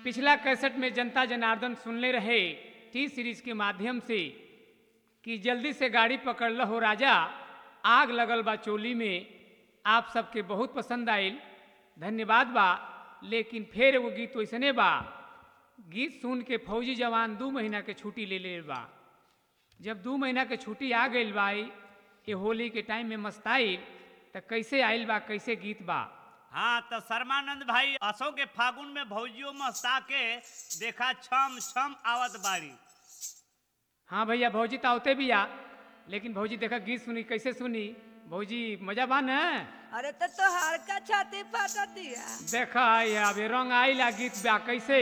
पिछला कैसेट में जनता जनार्दन सुनले रहे टी सीरीज के माध्यम से कि जल्दी से गाड़ी पकड़ ल हो राजा आग लगल बा चोली में आप सबके बहुत पसंद आयल धन्यवाद बा लेकिन फिर एगो गीत वैसने बा गीत सुन के फौजी जवान दू महीना के छुट्टी ले ले बा जब दू महीना के छुट्टी आ गई बा ये होली के टाइम में मस्ताइल त कैसे आइल बा कैसे गीत बा हाँ तो शर्मानंद भाई असो के फागुन में भौजियो मस्ता के देखा छम छम आवत बाड़ी हाँ भैया भौजी तो आवते भी आ लेकिन भौजी देखा गीत सुनी कैसे सुनी भौजी मजा बा न अरे तो तोहार का छाती फाटती है देखा ये अबे रंग आइला गीत बा कैसे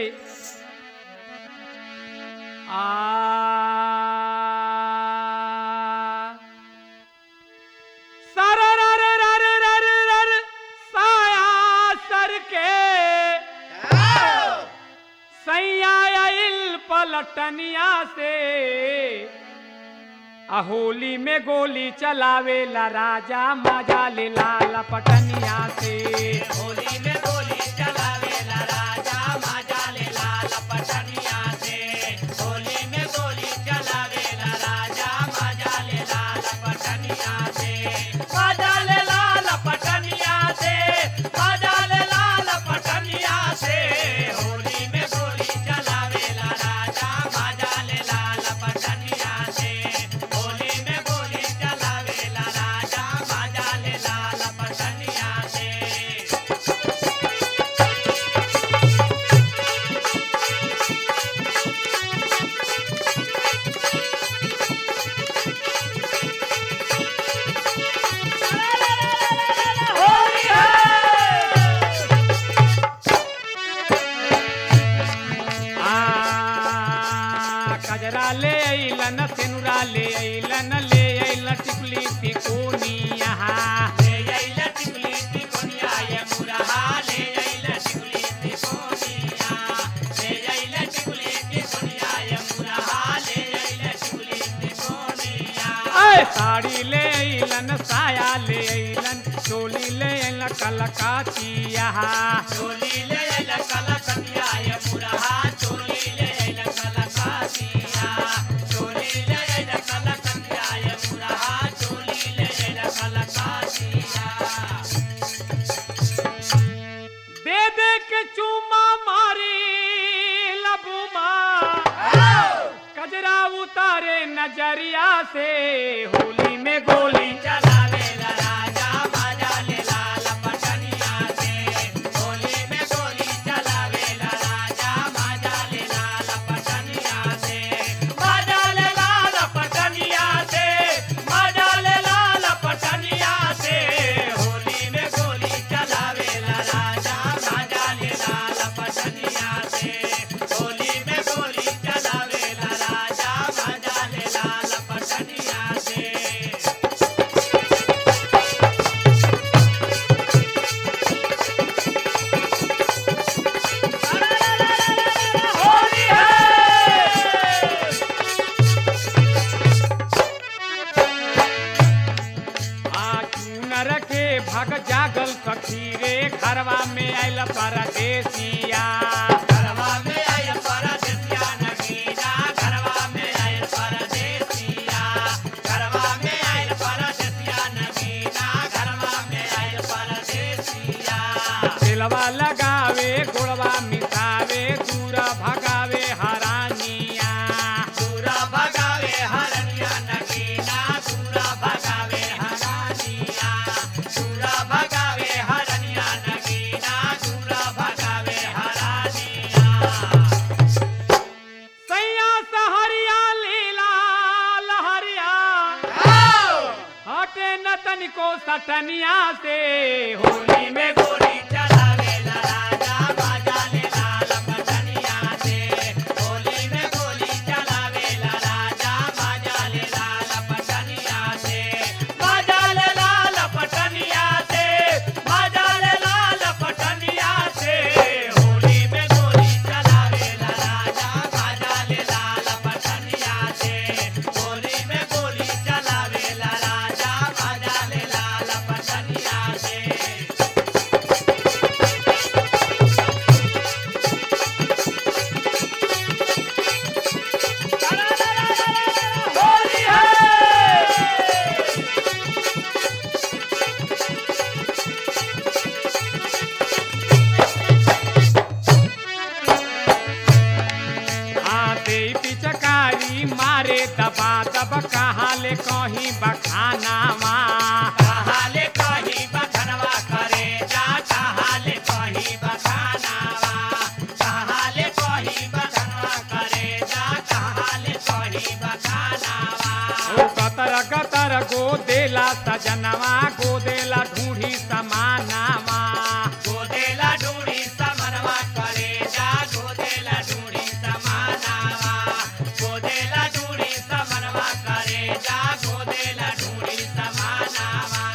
आ सारा रा रे रा रे रा रे रा रे, साया सर के सैया आइल पलटनिया से अहोली में गोली चलावेला राजा मजा ले लाला पटनिया से होली में गोली चलावेला राजा मजा ले लाल पटनिया से होली में गोली चलावेला राजा मजा ले लाल पटनिया से मजा ले लाल पटनिया से मजा ले लाल पटनिया से होली में गोली चलावेला राजा मजा ले लाल पटनिया से होली में गोली चलावेला राजा मजा ले लाल पटनिया से आ कजरा ले अइलन सेनुरा ले अइलन ले अइलन टिकुली तिकोनिया ले आइला टिकुली टिकोनिया ये मुरहा ले आइला टिकुली टिकोनिया ले आइला टिकुली टिकोनिया ये मुरहा ले आइला टिकुली टिकोनिया ऐ साड़ी ले अइलन साया ले अइलन चोली ले अइलन कलकाचिया चोली ले आइला कलकतिया ये मुरहा चोली ले आइला कलकातिया चोली ले आइला कलकतिया ये मुरहा चोली ले आइला कलकातिया दे दे के चूमा मारी लबुमा कजरा उतारे नजरिया से होली में गोली चलावेला राजा बाजा ले लाल पटनिया से होली में गोली चलावेला राजा बाजा ले लाल पटनिया से बाजा ले लाल पटनिया से बाजा ले लाल पटनिया से होली में गोली चलावेला राजा बाजा ले लाल पटनिया से होली में गोली चलावेला राजा बाजा ले लाल पटनिया से होली है नर के भग जागल सखी रे घरवा में आयल परदेसिया घरवा में आयल परदेसिया नगीना घरवा में आयल परदेसिया घरवा में आयल परदेसिया नगीना घरवा में आयल परदेसिया दिलवा लगावे गोड़वा मिसावे दूरा भगावे हरानिया दूरा भगावे हरनिया नगीना दूरा भगावे हरानिया दूरा भगावे हरनिया नगीना दूरा भगावे हरानिया सैया सहरिया लीला लहरिया हटे न तनिको सटनिया से होली में गोली चलावेला राजा बाजा ले लाल पटनिया से होली में गोली चलावेला राजा बाजा ले लाल पटनिया से बाजा ले लाल पटनिया से बाजा ले लाल पटनिया से होली में गोली चलावेला राजा बाजा ले लाल पटनिया से होली में गोली चलावेला राजा बाजा ले लाल पटनिया से दबा दब कहा ले कहीं बखानावा कहाले कहीं बखनवा करे जा कहाले कहीं बखानावा कहाले कहीं बखनवा करे जा कहाले कहीं बखानावा ओ गतर गतर गोदेला सजनवा गोदेला ढूढ़ी समानावा गोदेला ढूंढी समनवा करे जा गोदेला ढूंढी समानावा गोदेला ढूंढी समनवा करे जा गोदेला ढूंढी समानावा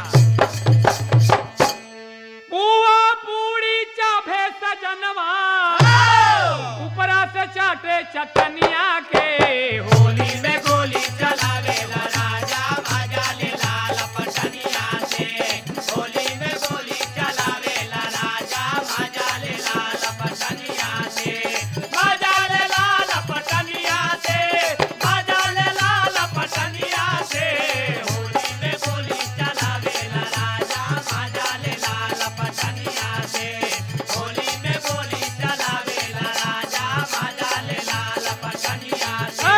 बुआ पूरी चाभे सजनवा ऊपरा से चाटे चटनिया के होली में गोली चलावेला राजा मजा ले लाल पटनिया से होली में गोली चलावेला राजा मजा ले लाल पटनिया से मजा ले लाल पटनिया से मजा ले लाल पटनिया से होली में गोली चलावेला राजा मजा ले लाल पटनिया से होली में गोली चलावेला राजा मजा ले लाल पटनिया से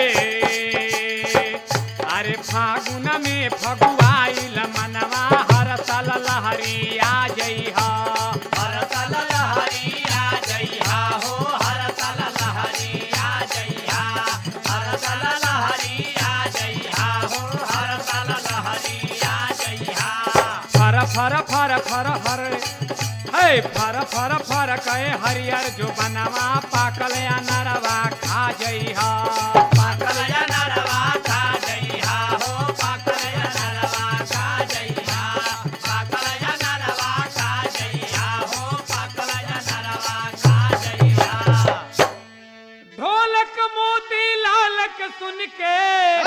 ए, अरे फागुन में फगुआइल मनवा हर साल लहरिया जइहा हर साल लहरिया जइहा हो हर साल लहरिया जइहा हर साल लहरिया जइहा हो हर साल लहरिया जइहा फर फर फर फर हर है फर फर फर कहे हरियर जो बनवा पाकल या नरवा खा जइहा पाकल या नरवा खा जइहा हो पाकल या नरवा खा जइहा पाकल या नरवा खा जइहा हो पाकल या नरवा खा जइहा ढोलक मोती लालक सुन के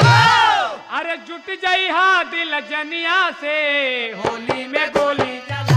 अरे जुट जइहा दिल जनिया से होली में गोली चला